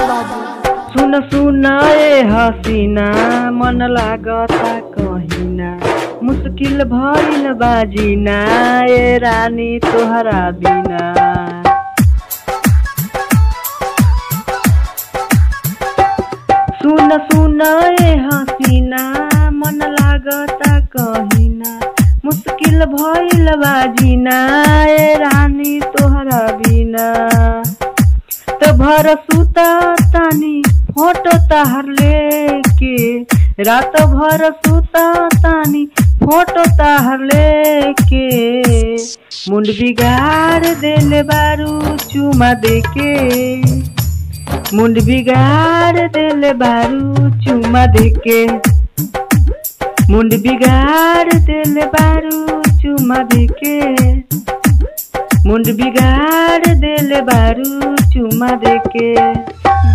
बाबू सुन सुन ए हसीना मन लागता कहिना मुश्किल भइल बाजीना ए रानी तोहरा बिना सुन सुन ए हसीना मन लागता कहिना मुश्किल भइल बाजीना ए रानी तोहरा बिना तो भर सुता तानी फोटो ताहर लेके रात भर सुता तानी फोटो ताहर लेके मुंड बिगाड़ देले बारू चुमा देके मुंड बिगाड़ देले बारू चुमा देके मुंड बिगाड़ देले बारू चुमा देके मुंड बिगाड़ देले बारू चुमा देके